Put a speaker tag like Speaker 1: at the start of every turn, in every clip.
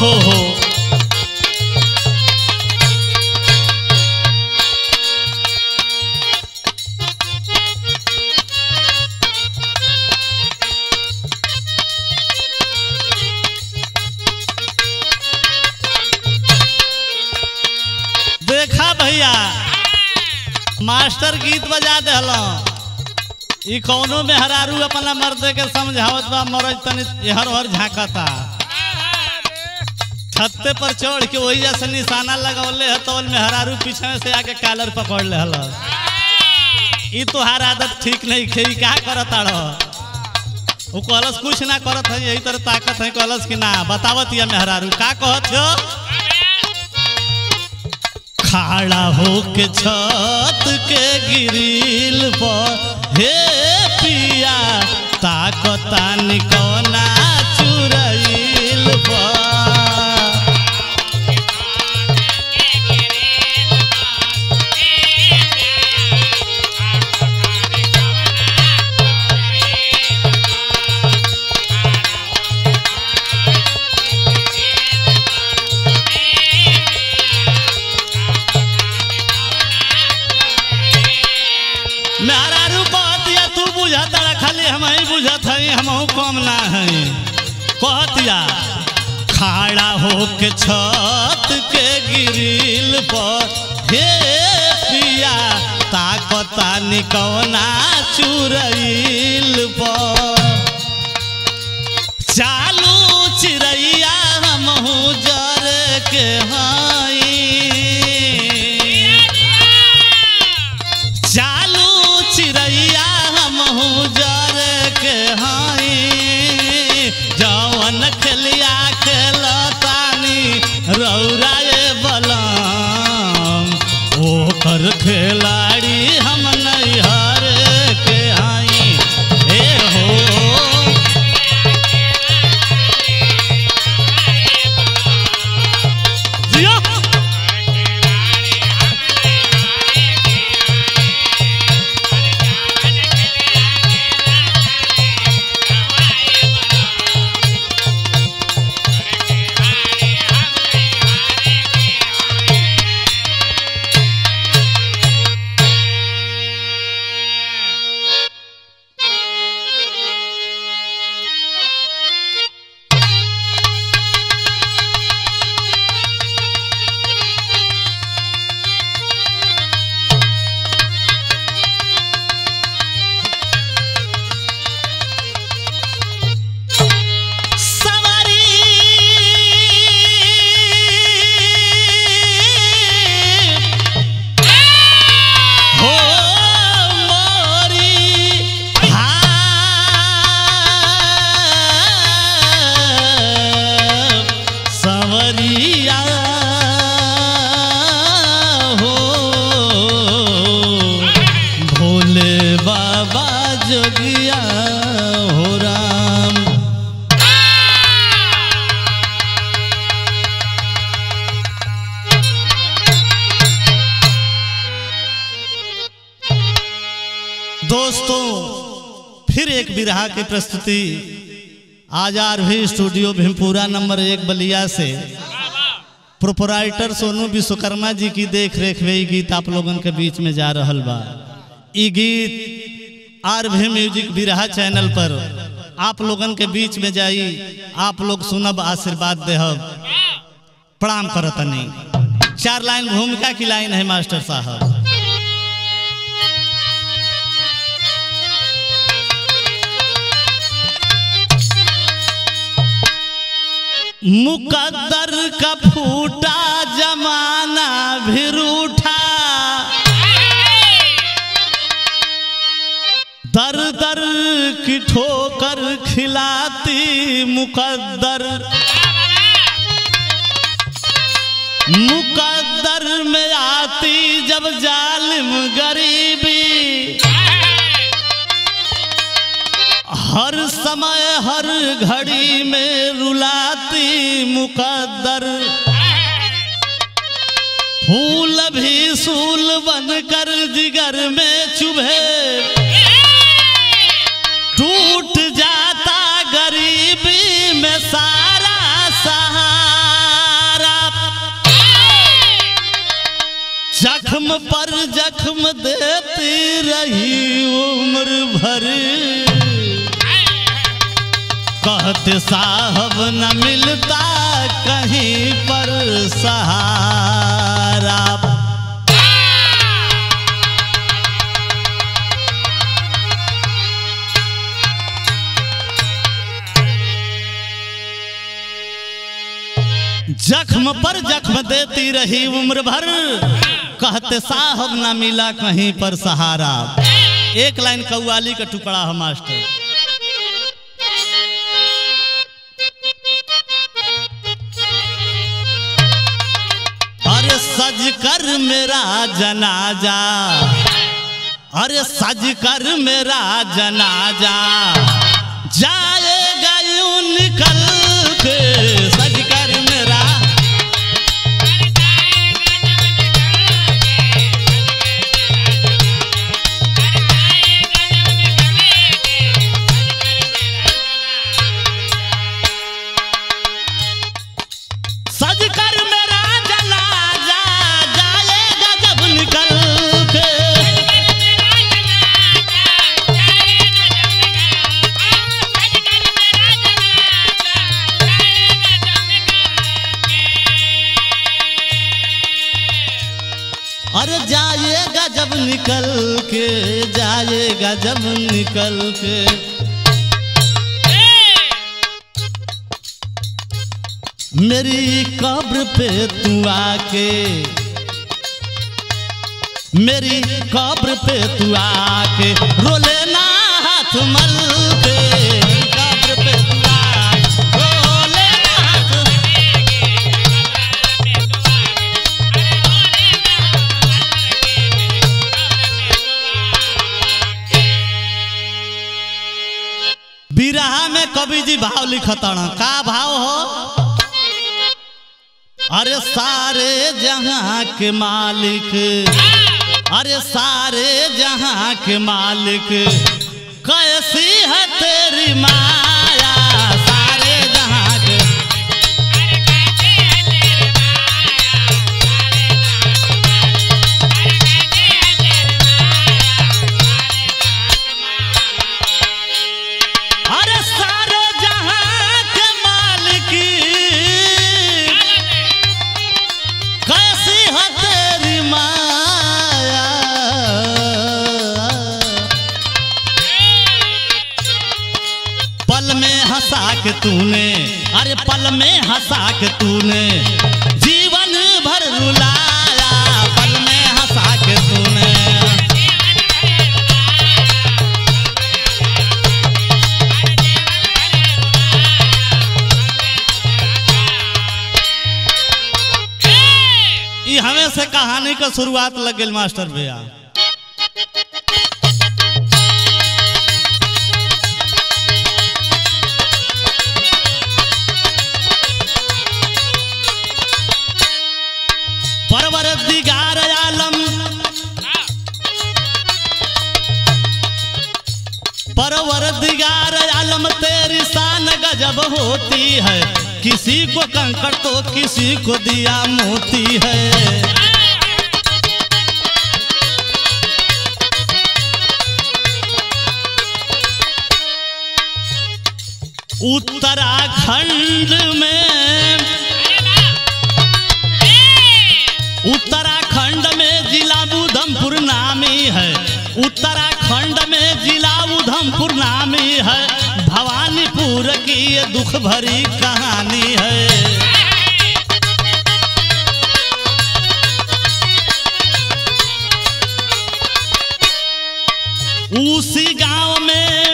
Speaker 1: हो हो देखा भैया मास्टर गीत बजा दहल ई कौनो में हरारू अपना मर्द के समझावत बा मरज तनी हर हर झांकता छत्ते पर चढ़ के वही जैसे निशाना लगवले है तो में हरारू पीछे से आके कालर पकड़ ले हल ई तोहार आदत ठीक नहीं खेई का करत आड़ वो कहलस कुछ ना करत है यही तरह ताकत है कहलस कि ना बतावत या मेहरारू का कहत हो खाड़ा होके छत के गिरिल पर हे पिया ताकता निकोना चुरैल पर मेहरारू कहत या तू बुझत रहा खाली हम ही बुझत हई हमहू कम ना हई कहत या खाड़ा होके छत के गिरिल पर हे पिया ताकता निकौना चुरैल पर चालू चिड़ैया हमहू जर के हई चालू चिड़ैया हमहू जर के हई जवन खेलिया खेलतानी रौराए बलम ओकर खिलाड़ी हम नैहर के हई हे हो जिया सवारी हो मोरी हाँ, सवरिया हो भोले बाबा जोगिया हो राम दोस्तों फिर एक बिरहा की प्रस्तुति आजार भी स्टूडियो भीमपुरा नंबर एक बलिया से प्रोपराइटर सोनू विश्वकर्मा जी की देख रेख में ये गीत आप लोगन के बीच में जा रहल बा ई गीत आर भी म्यूजिक बिरहा चैनल पर आप लोगन के बीच में जाई आप लोग सुनब आशीर्वाद देहब प्रणाम करतनी चार लाइन भूमिका की लाइन है मास्टर साहब मुकद्दर का फूटा जमाना भी रूठा दर दर की ठोकर खिलाती मुकद्दर मुकद्दर में आती जब जालिम गरीबी हर समय हर घड़ी में रुलाती मुकद्दर फूल भी सूल बनकर जिगर में चुभे टूट जाता गरीबी में सारा सहारा जख्म पर जख्म देती रही उम्र भर कहते साहब न मिलता कहीं पर सहारा जख्म पर जख्म देती रही उम्र भर कहते साहब ना मिला कहीं पर सहारा एक लाइन कव्वाली का टुकड़ा है मास्टर अरे सज कर मेरा जनाजा अरे सज कर मेरा जनाजा जाएगा यूं निकल के सज कर मेरा सज कर मेरा जनाजा जाएगा जब निकल के अरे जाएगा जब निकल के जाएगा जब निकल के मेरी कब्र पे तू आके मेरी कब्र पे तू आके रो लेना हाथ मल के कब्र पे तू आके रो लेना हाथ बिरहा में कवि जी भाव लिखतण का भाव हो अरे सारे जहां के मालिक अरे सारे जहां के मालिक कैसी है तेरी माया सारे जहां के अरे सारे जहां के मालिक कैसी है तेरी माया पल में हंसा के तूने अरे पल में हंसा के तूने जीवन भर रुलाया पल में हंसा के तूने ई हमें से कहानी का शुरुआत लग गई मास्टर भैया परवर दिगार आलम परवर दिगार आलम तेरी शान गजब होती है किसी को कंकड़ तो किसी को दिया मोती है उत्तराखंड में उत्तराखंड में जिला उधमपुर नामी है उत्तराखंड में जिला उधमपुर नामी है भवानीपुर की ये दुख भरी कहानी है उसी गांव में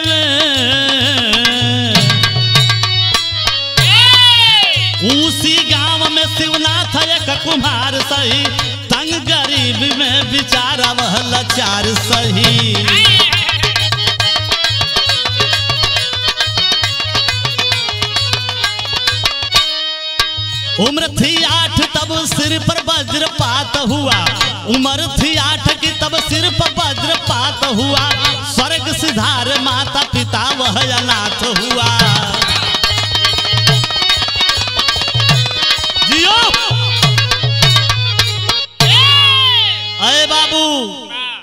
Speaker 1: उसी गांव में शिवनाथ एक कुम्हार सही तंग गरीब में बिचारा वह लाचार सही उम्र थी आठ तब सिर पर वज्रपात हुआ उम्र थी आठ की तब सिर पर वज्रपात हुआ स्वर्ग सिधार माता पिता वह अनाथ हुआ जियो अरे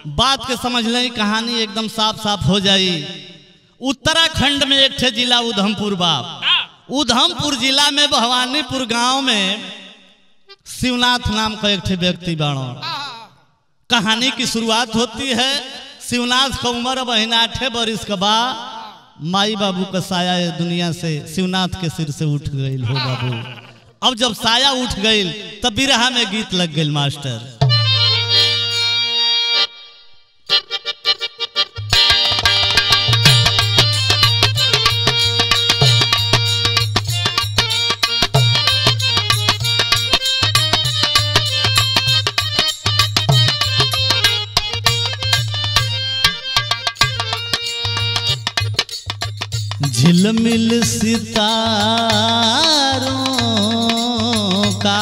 Speaker 1: बात के समझ लें कहानी एकदम साफ साफ हो जाई उत्तराखंड में एक ठे जिला उधमपुर बाप उधमपुर जिला में भवानीपुर गांव में शिवनाथ नाम का एक ठे व्यक्ति बाणो कहानी की शुरुआत होती है शिवनाथ का उम्र बहन आठे बरिस का बा माई बाबू का साया ये दुनिया से शिवनाथ के सिर से उठ गई हो बाबू अब जब साया उठ गई तब बिरहा में गीत लग गई मास्टर झिलमिल सितारों का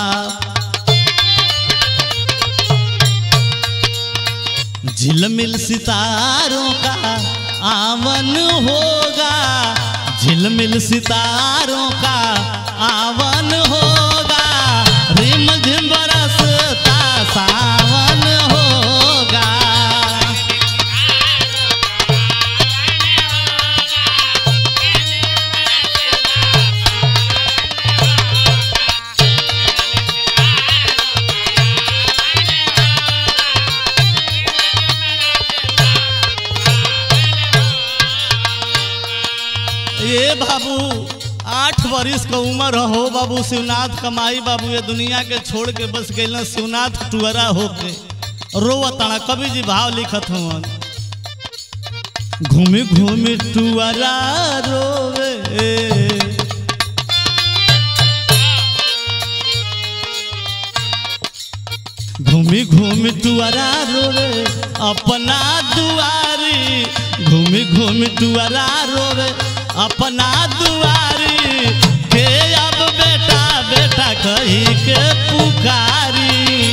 Speaker 1: झिलमिल सितारों का आवन होगा झिलमिल सितारों का आवन होगा रिम झिम बरसता सावन होगा ये बाबू आठ बरिस का उम्र हो बाबू शिवनाथ कमाई बाबू ये दुनिया के छोड़ के बस गए शिवनाथ टुअरा होके रोवताना कवि जी भाव लिखत हुआ घूमी घूमी टुअरा रोवे घूमी घूमी टुअरा रोवे अपना दुआरी घूमी घूमी टुअरा रोवे अपना दुआरी के अब बेटा बेटा कही के पुकारी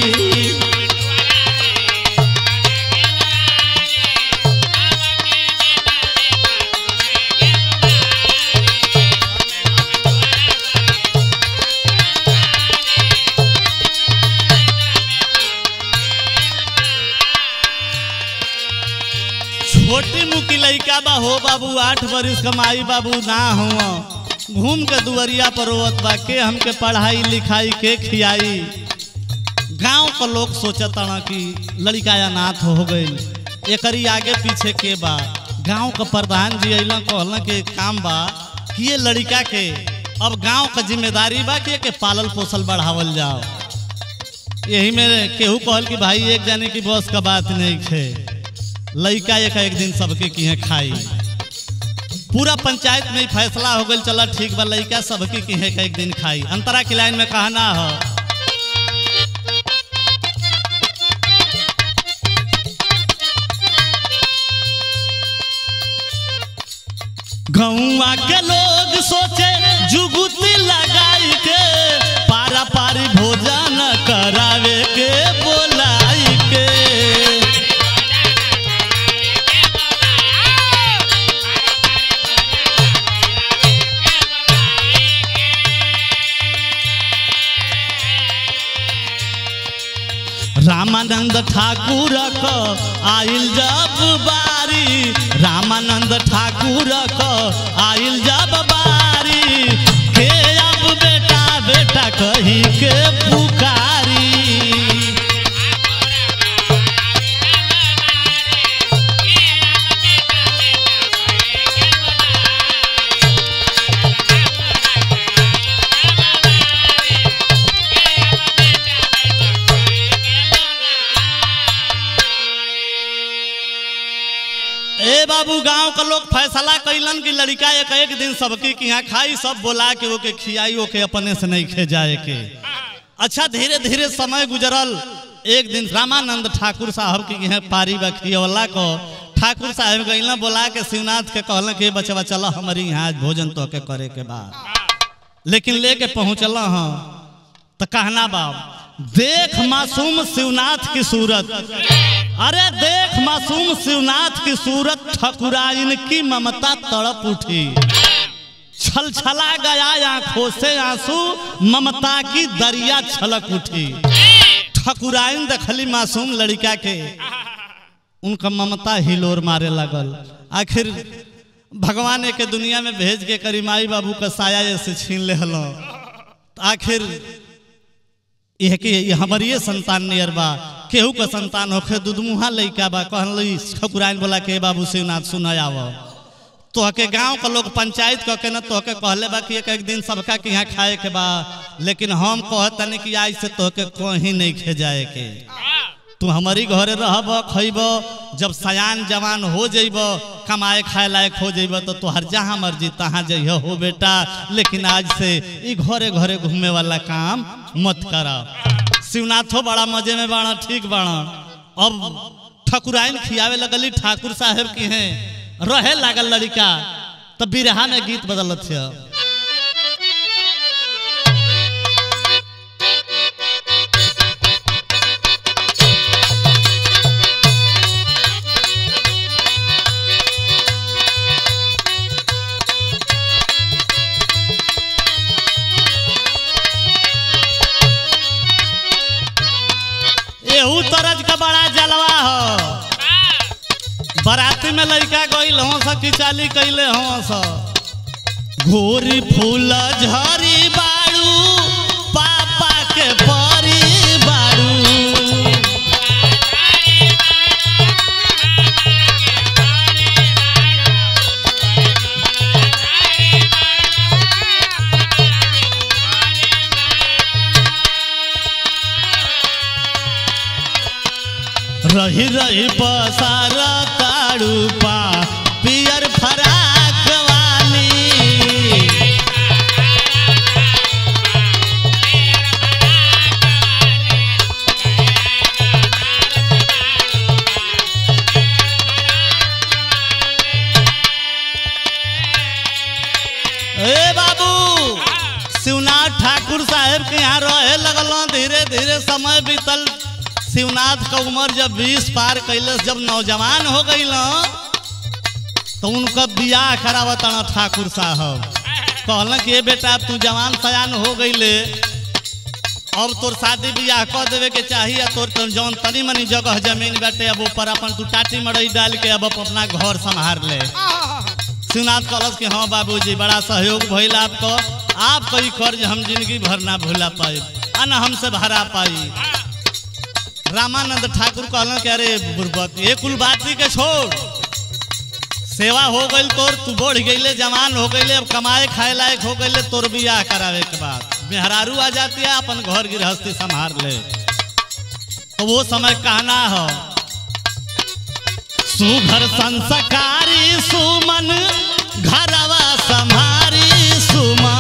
Speaker 1: छोटी मुकी लइका बा हो बाबू आठ बरिस कमाई बाबू ना हो घूम के दुवरिया पर रोवत बा के हमके पढ़ाई लिखाई के खियाई गांव का लोग सोचता ना कि लड़का अनाथ हो गई एकरी आगे पीछे के बा गांव का प्रधान जी अला कहला के काम बा कि ये लड़का के अब गांव का जिम्मेदारी बा कि के पालल पोसल बढ़ावल जाओ यही में केहू कहल कि भाई एक जाने की बस का बात नहीं है लड़का एक एक दिन सबके किहे खाई पूरा पंचायत में ही फैसला हो गई चला ठीक बा लड़का सबके किहे का एक दिन खाई अंतरा की लाइन में कहना हो गौवा के लोग सोचे जुगुती लगाई के पारा पारी भोजन करावे के बोलाई के रामानंद ठाकुर क आइल जब बारी रामानंद ठाकुर क आइल जब बारी के अब बेटा बेटा कही के पुकारी ए बाबू गांव का लोग फैसला कैलन कि लड़का एक एक दिन सबके के यहाँ खाई सब बोला के ओके खियाई ओके अपने से नहीं खे जाए के अच्छा धीरे धीरे समय गुजरल एक दिन रामानंद ठाकुर साहब के यहाँ पारी बा खियवला को ठाकुर साहब गईला बोला के शिवनाथ के कहलन कि बचवा चलो हमारी यहाँ आज भोजन तो के करे के बाद लेकिन लेके पहुँचल हाँ तो कहना बाब देख मासूम शिवनाथ की सूरत अरे देख मासूम शिवनाथ की सूरत ठकुराइन की ममता तड़प उठी छल छला गया आंखों से आंसू ममता की दरिया छलक उठी ठकुराइन दखली मासूम लड़का के उनका ममता हिलोर मारे लगल आखिर भगवान के दुनिया में भेज के करी माई बाबू का साया से छीन ले हलो आखिर यह कि ये हमर ये संतान नियर बा केहू का संतान होखे दुधमुहा लइका बा कहली ठकुराइन बोला के बाबू शिवनाथ सुन आव तोहके गांव का लोग पंचायत कह के न तोहके कहले बा कि एक एक दिन सबका के यहाँ खाए के बा लेकिन हम कहतनी कि आज से तोहके कहीं नहीं खे जाए के तू हमारी घरे रहब खइब जब सयान जवान हो जइब कमाए खाए लायक हो जइब तो तोहर जहाँ मर्जी तहाँ जइह हो बेटा लेकिन आज से ई घरे घरे घूमे वाला काम मत कर शिवनाथो बड़ा मजे में बाड़ा ठीक बाड़ा अब ठकुराइन खियावे लगली ठाकुर साहेब की हैं रहे लागल लड़का तब बिरहा में गीत बदलत है एहू तरज का बड़ा जलवा हो बराती में लड़का गईल हो सखी चाली कैले हो स घोरी फूल झरी बाड़ू पापा के परी बाड़ू रही रही पसार ताड़ू पा पियर फराक वाली ए बाबू शिवनाथ ठाकुर साहेब के यहाँ रहे लगल धीरे धीरे समय बीतल शिवनाथ का उम्र जब बीस पार कैले जब नौजवान हो गई तो उनका बियाह करावत ठाकुर साहब कहल कि ए बेटा अब तू जवान सयान हो गईले अब तोर शादी बियाह कर देवे के चाहिए तोर तो जौन तनी मनी जगह जमीन बाटे अब ऊपर अपन तू टाटी मड़ई डाल के अब अपना घर संभार ले शिवनाथ कहलस कि हाँ बाबूजी बड़ा सहयोग भइल आपको आपका ई कर्ज हम जिंदगी भर ना भूला पाए आ ना हमसे भरा पाई रामानंद ठाकुर कहलन कि अरे बुर्बक ये कुल बाती के छोड़ सेवा हो गई तोर तू बढ़ गईले जवान हो गईले अब कमाए खाए लायक हो गईले तोर बियाह करावे के बाद मेहरारू आ जाती है अपन घर गृहस्थी संभार ले तो वो समय कहना हो सुघर संस्कारी सुमन घरवा संभारी सुमा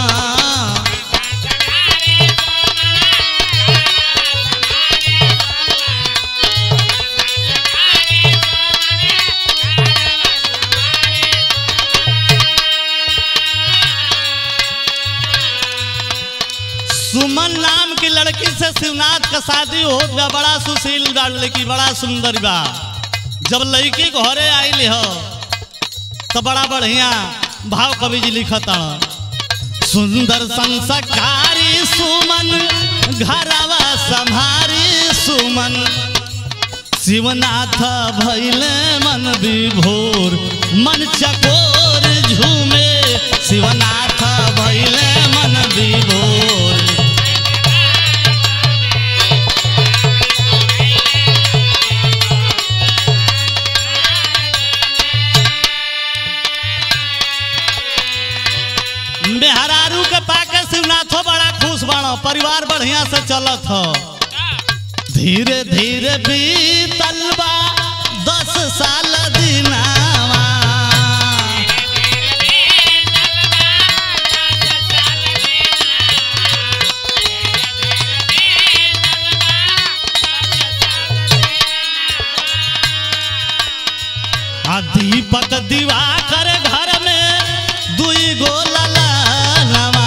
Speaker 1: सुमन नाम की लड़की से शिवनाथ का शादी हो गया बड़ा सुशील बा लड़की बड़ा सुंदर बा जब लड़की घरे आइल हो तो बड़ा बढ़िया भाव कवि जी लिखत सुंदर संस्कारी सुमन घरवा संभारी सुमन शिवनाथ भैले मन विभोर मन चकोर झूमे शिवनाथ भैले मन विभोर मेहरारू के पाके शिवनाथो बड़ा खुश बाड़ो परिवार बढ़िया से चलत हो धीरे धीरे बीतल बा दस साल दिनावा आ दीपक दिवाकर घर में दुई गो ललनवा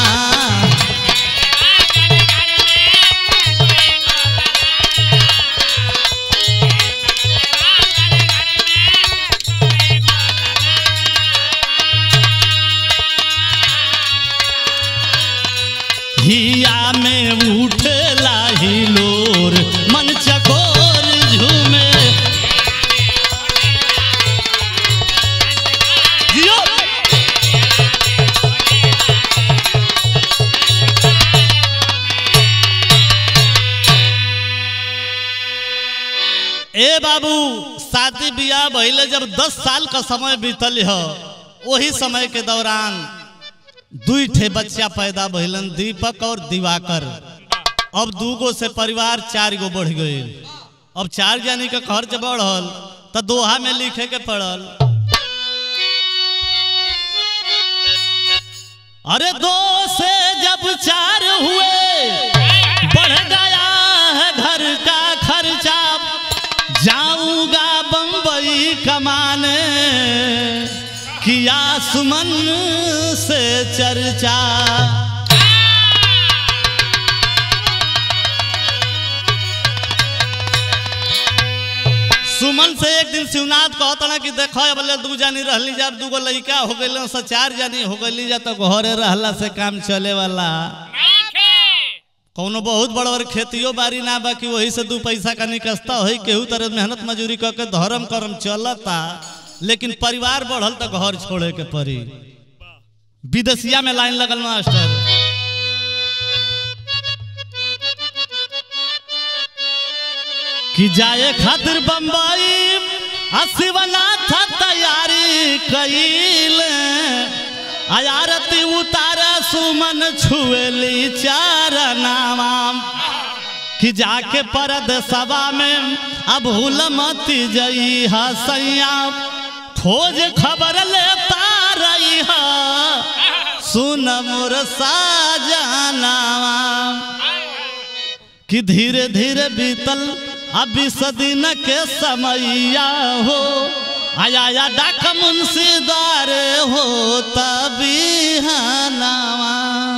Speaker 1: हिया में उठला हिलोर मन चकोर झूमे बाबू शादी बियाह भइले जब दस साल का समय बीतल ह वही समय के दौरान दुई ठे बच्चा पैदा भइलन दीपक और दिवाकर अब दूगो से परिवार चार गो बढ़ गए अब चार जानी के खर्च बढ़ल तो दोहा में लिखे के पड़ल अरे दो से जब चार हुए बढ़ गया है घर का खर्चा जाऊंगा बम्बई कमाने किया सुमन से चर्चा सुमन से एक दिन शिवनाथ कहता कि देखो बोले दू जानी रहली जा दूगो लड़का हो गई से चार जानी हो गई जा तो घरे रहला से काम चले वाला कौनो बहुत बड़ बड़ खेतियो बारी ना बा कि वही से दू पैसा का निकसता हो केहू तरह मेहनत मजूरी करके धर्म कर्म चलता लेकिन परिवार बढ़ल तो घर छोड़े के पड़ी विदेशिया में लाइन लगल मास्टर कि जाए खातिर बम्बई शिवनाथ तैयारी कैल आयारती उतार सुमन छुएली चार नाम कि जाके परद सभा में अब भूल मती जई हसैया खोज खबर लेता रही सुन मोर साजनावा कि धीरे धीरे बीतल अभी सदीन के समैया हो आया या डाक मुंशीदार हो तभी हनावा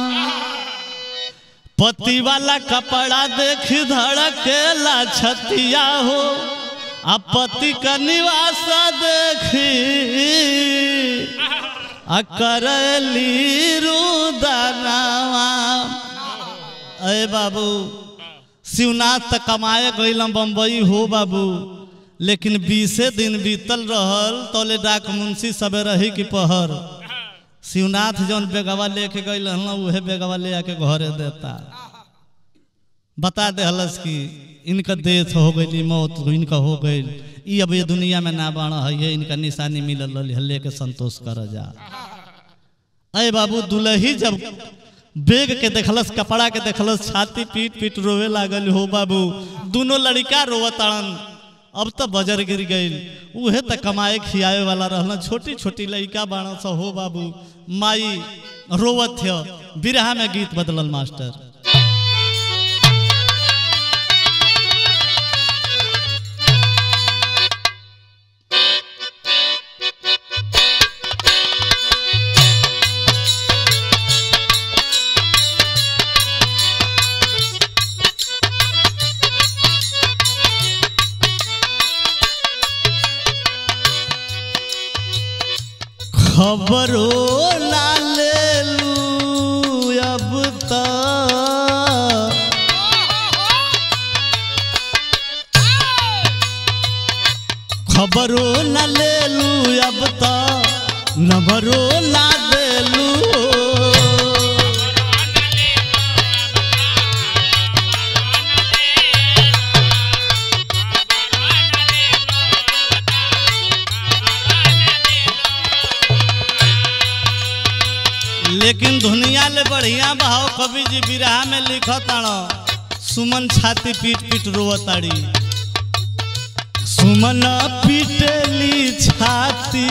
Speaker 1: पति वाला कपड़ा देख धड़केला छतिया हो अब पति का निवास देखी अकरली रुदनावा अरे बाबू शिवनाथ तक कमाए गईलम बम्बई हो बाबू लेकिन बीसे दिन बीतल रहल तोले डाक मुंशी सबे रही की पहर शिवनाथ जौन बेगवा लेके गई उहे बेगवा ले आके घरे देता बता दे हलस कि इनका डेथ हो गई मौत इनका हो गई ई अब ये दुनिया में ना बाण है इनका निशानी मिलल हल्ले के संतोष कर जा अरे बाबू दुलही जब बेग के देखलस कपड़ा के देखलस छाती पीट पीट रोवे लागल हो बाबू दोनों लड़का रोवताड़न अब तो बजर गिर गई उहे तो कमाए खियावे वाला रहना छोटी छोटी लड़का बाण सा हो बाबू माई रोवत थ बिरहा में गीत बदलल मास्टर खबरो ना ले लू अब तक खबरो न ले लू अब तक नंबरो ना दे लू लेकिन दुनिया ले बढ़िया भाव कवि जी बिरहा में लिखत सुमन छाती पीट पीट रोवताड़ी सुमन पीटली छाती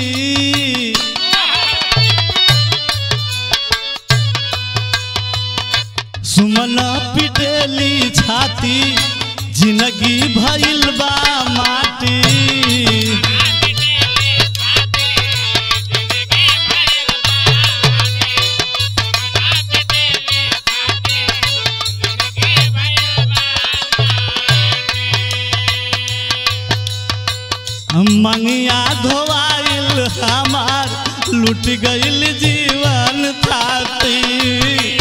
Speaker 1: सुमन पीटली छाती जिंदगी भइल बा माटी मंगिया धोवाइल हमार लुट गइल जीवन थाती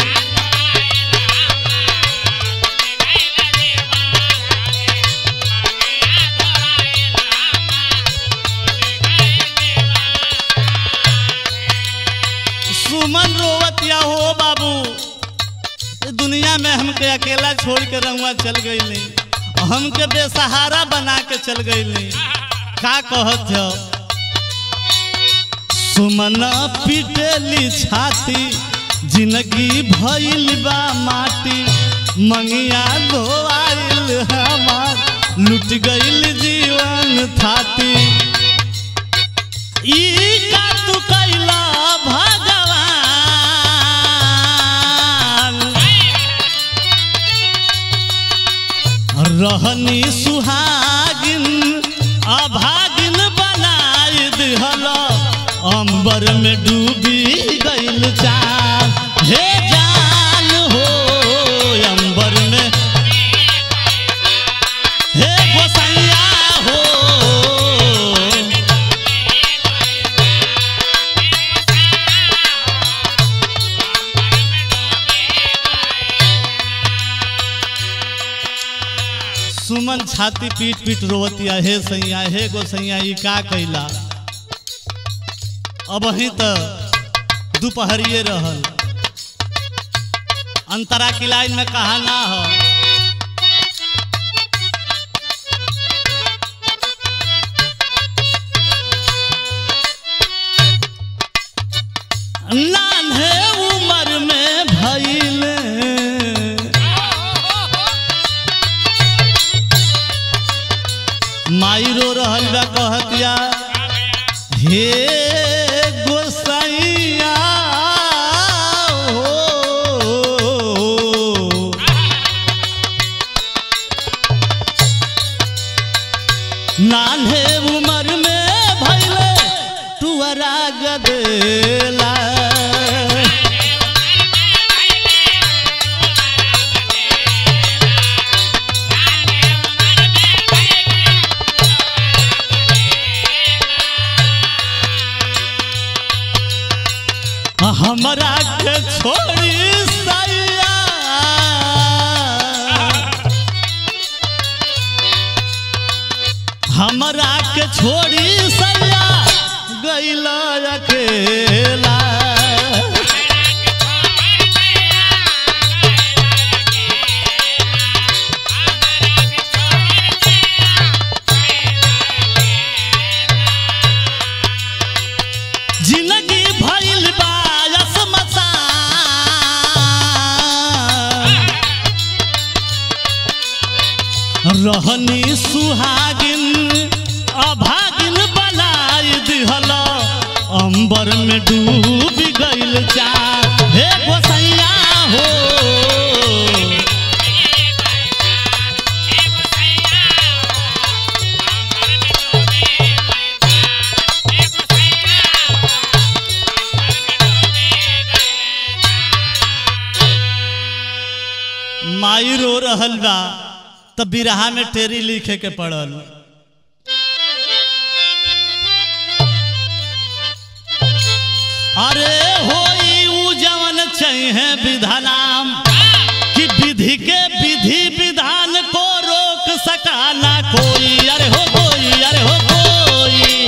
Speaker 1: सुमन रोवतिया हो बाबू इस दुनिया में हमके अकेला छोड़ के रहुआ चल गई हमके बेसहारा बना के चल गई का कहत हो सुमना पिटेली छाती जिंदगी भइल बा माटी मंगिया धोआइल हमार लुट गइल जीवन थाती ई का तू कैला भगवान रहनी सुहागिन अभागिन बनाई दिहल अंबर में डूबी गइल चाँद हे जान हो अंबर में हे गोसैया हो सुमन छाती पीट पीट रोवतिया हे सैया हे गोसैया ई का कैला अब ही तो दोपहरिए रहल अंतरा की लाइन में कहा ना हो नान्हे उम्र में भइले माई रो रहल बा कहतिया हे गोसैया हो नान्हे उम्र में भइले टुअरा गदेला हमरा के छोड़ी सैया हमरा के छोड़ी सैया गैल अकेला जिंदगी भइल बा असमसान रहनी सुहागिन अभागिन बनाई दिहल अंबर में डूब गइल चाँद हे गोसैया हो माई रो रहल बा तब बिरहा में टेरी लिखे के पड़ल अरे होई उ जवन चाहिए विधानाम कि विधि के विधि विधान को रोक सका ना कोई अरे हो कोई अरे हो कोई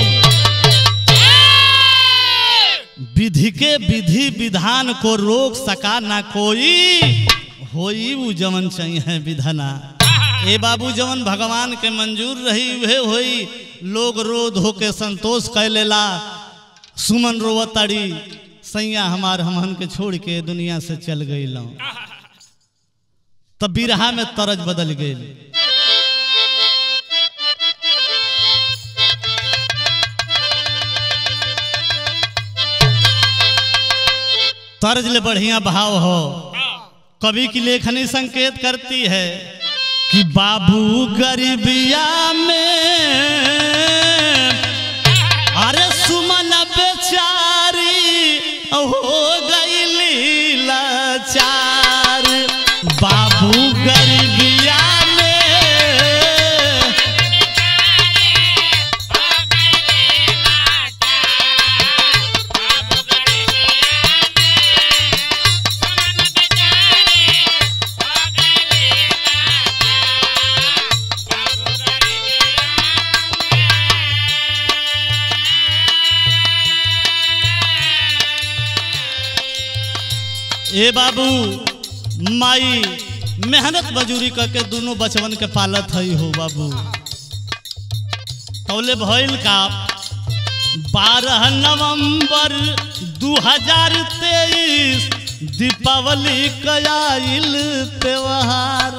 Speaker 1: विधि के विधि विधान को रोक सका ना कोई होई उ जवन चाहिए विधना ए बाबू जवन भगवान के मंजूर रही उहे होई लोग रो धो के संतोष कै लेला सुमन रोवताड़ी सैया हमार हमहन के छोड़ के दुनिया से चल गई तब बिरहा में तरज बदल गई तर्ज ले बढ़िया भाव हो कवि की लेखनी संकेत करती है कि बाबू गरीबिया में अरे सुमन बेचारी हो गई लाचार बाबू गरीबिया में ए बाबू माई मेहनत मजूरी करके दोनों बचवन के पालत हई हो बाबू तौले भइल का बारह नवंबर 2023 दीपावली कयाइल त्योहार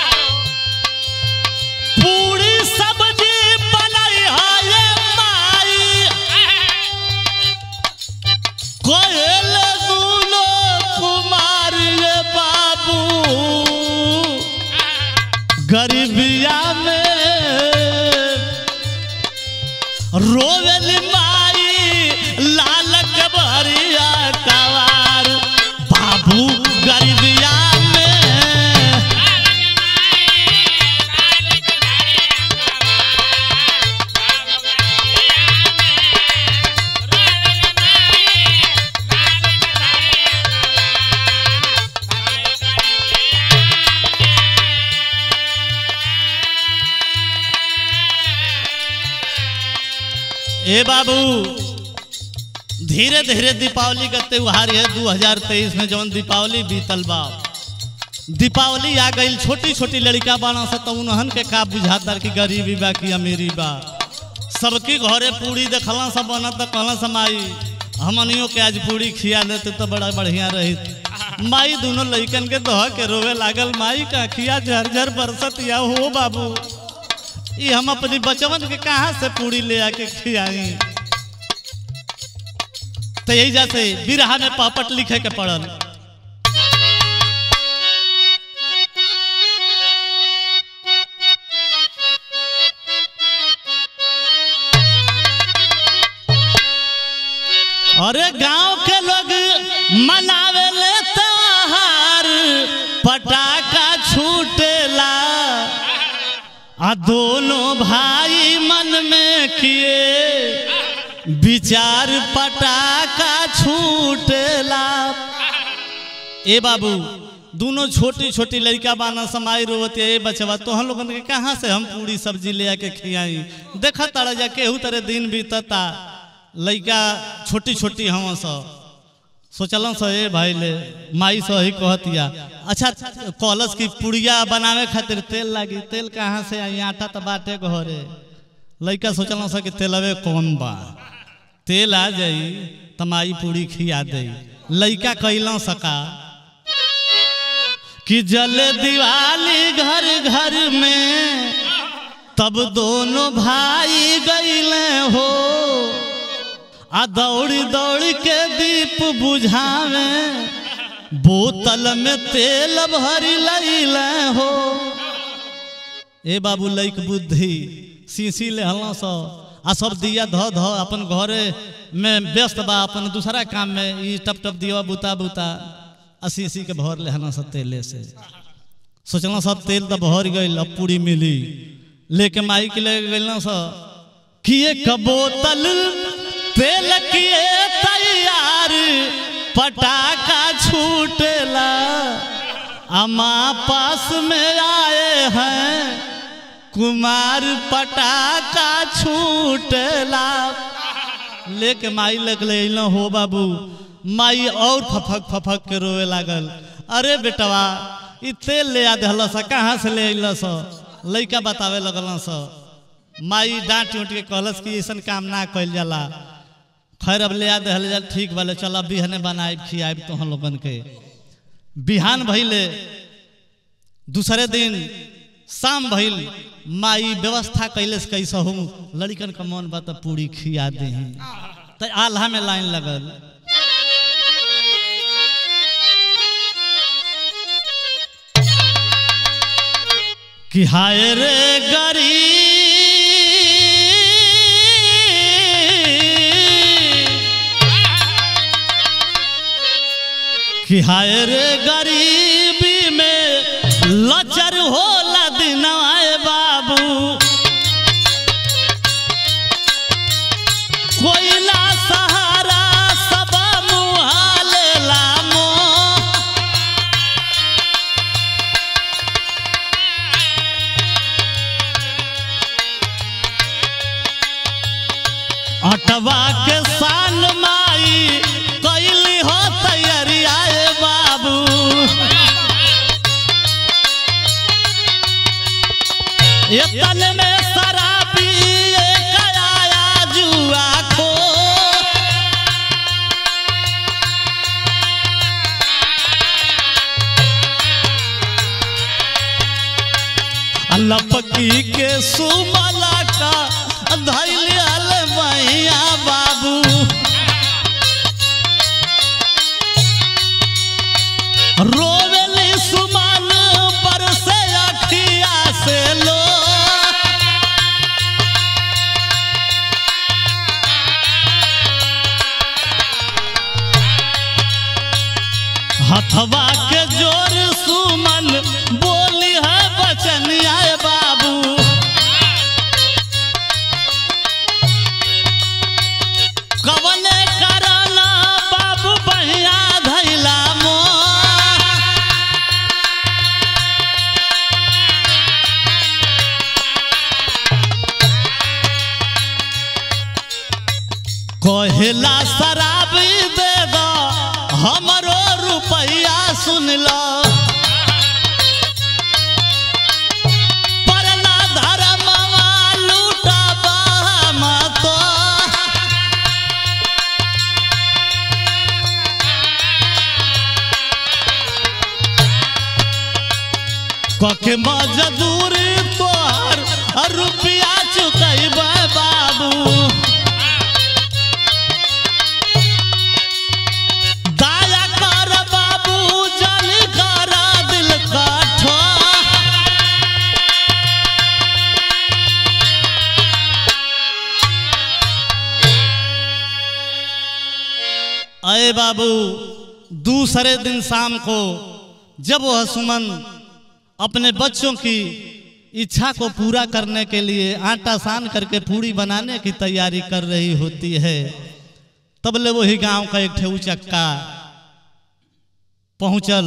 Speaker 1: पूरी सब्जी बनाई है माई कोयल दूनो कुमार ये बाबू गरीबिया में रोवेल माई लालक भरिया कवार बाबू गरीबिया में ए बाबू धीरे धीरे दीपावली का त्योहार है 2023 में जौन दीपावली बीतल बा दीपावली आ गई छोटी छोटी लड़का बाना सा तो उन्हन के का बुझाता कि गरीबी बा कि अमीरी बा सबकी घरे पूरी देखला सब बनत तो कहला सा माई हमनियों के आज पूरी खिया देते तो बड़ा बढ़िया रही माई दोनों लड़कन के दह के रोवे लागल माई का खिया झरझर बरसत या हो बाबू ये हम अपनी बचवन के कहाँ से पूरी ले आके खियाई तो यही जैसे बिरहा में पापट लिखे के पड़ल अरे गांव के लोग मनावे ले त्योहार पटाखा छूटेला आ दोनों भाई मन में किए विचार पटाखा छूटेला ए बाबू दोनों छोटी छोटी लड़का बाना समाई रोवती ए बचवा तो हम लोगन के कहाँ से हम पूरी सब्जी ले आके खियाई देखा तारा जा केहू तरह दिन बीतता लड़का छोटी छोटी हम सब सोचल स ए भाई ले माई से ही कहतिया अच्छा कॉलस की पुड़िया बनावे खातिर तेल लागी तेल कहाँ से आई आटा तो बाटे घरे लड़का सोचल स कि तेलवे कौन बा तेल आ जाई त माई पूड़ी खिया दे लड़का कैल सका कि जल दिवाली घर घर में तब दोनों भाई गईले हो आ दौड़ दौड़ के दीप बुझावे बोतल में तेल भरी लैले हो ए बाबू लैक बुद्धि सीसी ले हल्ला सो आ सब दिया ध ध अपन घरे में व्यस्त बा अपन दूसरा काम में ई टप टप दिया बुता बुता आ सीसी के भर ले हल्ला सब तेले से सोचना सब तेल तो भर गई अब पूरी मिली लेके माई के ले गई सो कि एक बोतल तेल किए तैयार पटाखा छूटेला अमा पास में आए हैं कुमार पटाखा छूटेला लेके माई लग ले हो बाबू माई और फफक फफक के रोवे लागल अरे बेटवा ई तेल ले आ दिल सा कहाँ से ले अल स लैका बतावे लगल स माई डांट उठ के कहलस कि ऐसा काम ना कल जाला खैर अब ले आ दहल जा ठीक वाले चल अब बिहने बनाए खियाब तो हम लोगन के बिहान भइले दूसरे दिन शाम भइल माई व्यवस्था कैले से कैसे हूँ लड़कन का मन बा तो पूरी खिया दे तो आल्हा में लाइन लगल कि हाय रे गरीब कि हाय रे गरीबी में लचर होला दिनवाए बाबू कोयला सहारा सब मुहाले लामो अटवा के सान माई कैली हो तैयारी आए बाबू कहेला शराब दे दो हमरो रुपया सुन लो परना धर्मवा लूटबा मत कखे मजदूरी तोहर और रुपया चुकैबे बाबू दया कर बाबू जन कर दिल कठो अरे बाबू दूसरे दिन शाम को जब वह सुमन अपने बच्चों की इच्छा को पूरा करने के लिए आटा सान करके पूड़ी बनाने की तैयारी कर रही होती है तब ले वही गांव का एक ठेऊ चक्का पहुंचल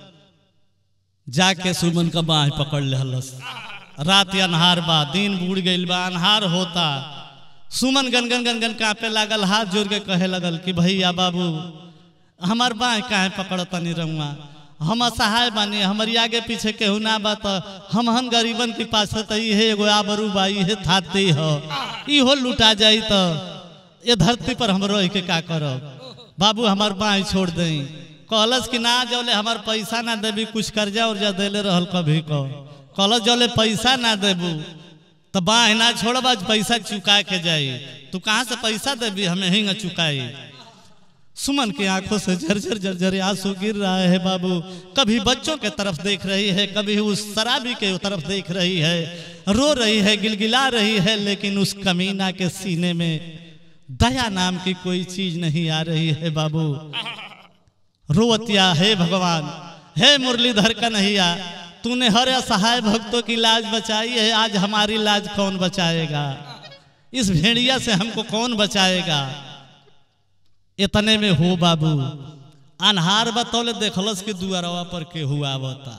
Speaker 1: जाके सुमन का बाह पकड़ लेहलस रात अनहार बा दिन बूढ़ गईल बा अनहार होता सुमन गनगन गनगन कांपे लागल हाथ जोड़ के कहे लगल कि भैया बाबू हमार बाह काहे पकड़ तनी रहुआ हम असहाय बानी हमारी आगे पीछे केहू ना बा त हम हन गरीबन के पास त इहे एगो आबरू बा इहे थाती ह इहो लुटा जाई त ये धरती पर हम रह के का करब बाबू हमार बाई छोड़ दई कहलस कि ना जौले हमार पैसा ना देबी कुछ कर्जा उर्जा देले रहल कभी को कहलस जौले पैसा ना देबू तो बाह ना छोड़ब आज पैसा चुका के जाई तू कहाँ से पैसा देबी हमें हिंग चुकाई सुमन की आंखों से झरझर झरझर आंसू गिर रहा है बाबू कभी बच्चों के तरफ देख रही है कभी उस शराबी के तरफ देख रही है रो रही है गिलगिला रही है लेकिन उस कमीना के सीने में दया नाम की कोई चीज नहीं आ रही है बाबू रोवतिया हे भगवान हे मुरलीधर कन्हैया तूने हर असहाय भक्तों की लाज बचाई है आज हमारी लाज कौन बचाएगा इस भेड़िया से हमको कौन बचाएगा इतने में हो बाबू अनहार बतौले देखलस कि दुआरवा पर के हुआ बता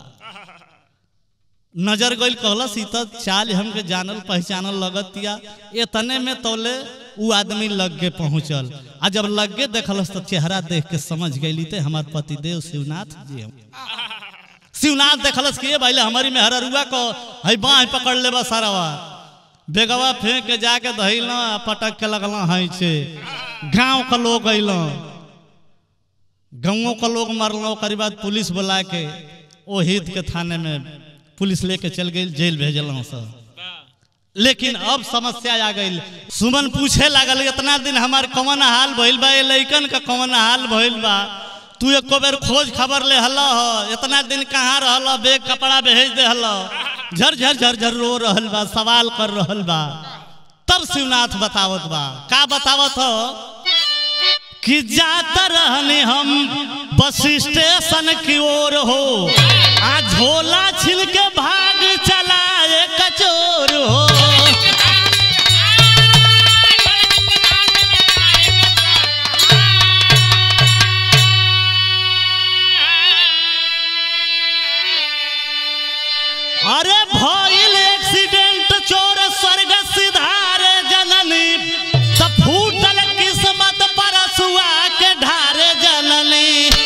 Speaker 1: नजर गइल कहलस ई त चाल हमके जानल पहचानल लगतिया इतने में तौले उ आदमी लग के पहुंचल आ जब लग के देखलस तो चेहरा देख के समझ गईली ते हमार पतिदेव शिवनाथ जी हम शिवनाथ देखलस कि ये भाई हमारी में हररुआ को हई बाह पकड़ लेबा सारावा बेगवा फेंक के जाके धइल पटक के लगल हई छे गांव का लोग अल गाँवों का लोग मरल ओकर बाद पुलिस बुला के ओ हित के थाने में पुलिस लेके चल गई जेल भेजल सब लेकिन अब समस्या आ गई सुमन पूछे लागल इतना दिन हमार कौन हाल भइल बा ये लइकन का कौन हाल भइल बा तू एको बेर खोज खबर ले हल इतना दिन कहाँ रहल बेग कपड़ा भेज दे हल झर झर झर झर रो रहल बा सवाल कर रहल बा तब शिवनाथ बतावत बा का बतावत हो कि जाता रहने हम बस स्टेशन की ओर हो आ झोला छिल के भाग चलाए कचोर हो अरे भइल एक्सीडेंट चोर स्वर्ग सिधारे जननी त फूटल किस्मत परसुआ के ढारे जननी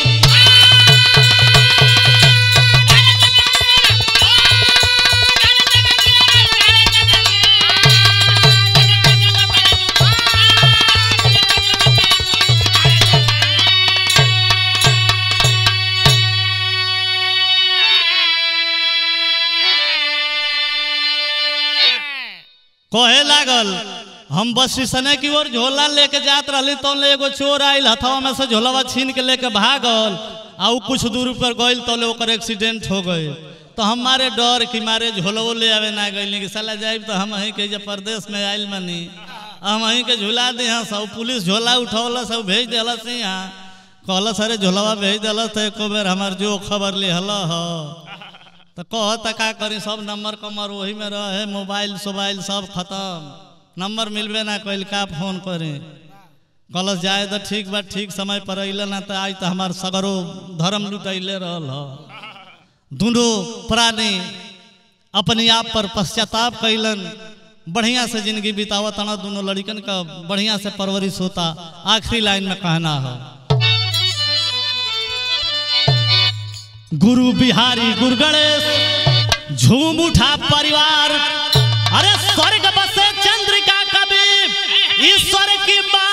Speaker 1: कहे लागल हम बस स्टेशन की ओर झोला लेके जात रहली तो एगो चोर आयल हथवा में से झोलावा छीन के लेके भागल आ उ कुछ दूर पर गइल तो ओकर एक्सीडेंट हो गए तो हमारे डर कि मारे झोलवो ले आवे ना गइल कि साला जाइब तो हम अहीं के जे प्रदेश में आइल मनी हम अहीं के झुला दे हाँ सब पुलिस झोला उठौल सब भेज दिलस यहाँ कहलस अरे झोलावा भेज दिलस तो एको बेर हमार जो खबर ले हल ह तो कह त का करी सब नंबर कमर वही में रहे मोबाइल सोबाइल सब खत्म नंबर मिलबे ना कैल का फोन करी कलस जाए तो ठीक बा ठीक समय पर अइल ना तो आज तो हमार सगरो धर्म लुटैले रहल ह दोनों प्राणी अपने आप पर पश्चाताप कैलन बढ़िया से जिंदगी बितावा तना दोनों लड़कन का बढ़िया से परवरिश होता आखिरी लाइन में कहना हो गुरु बिहारी गुरु गणेश झूम उठा परिवार अरे स्वर्ग बसे चंद्रिका कवि ईश्वर की बात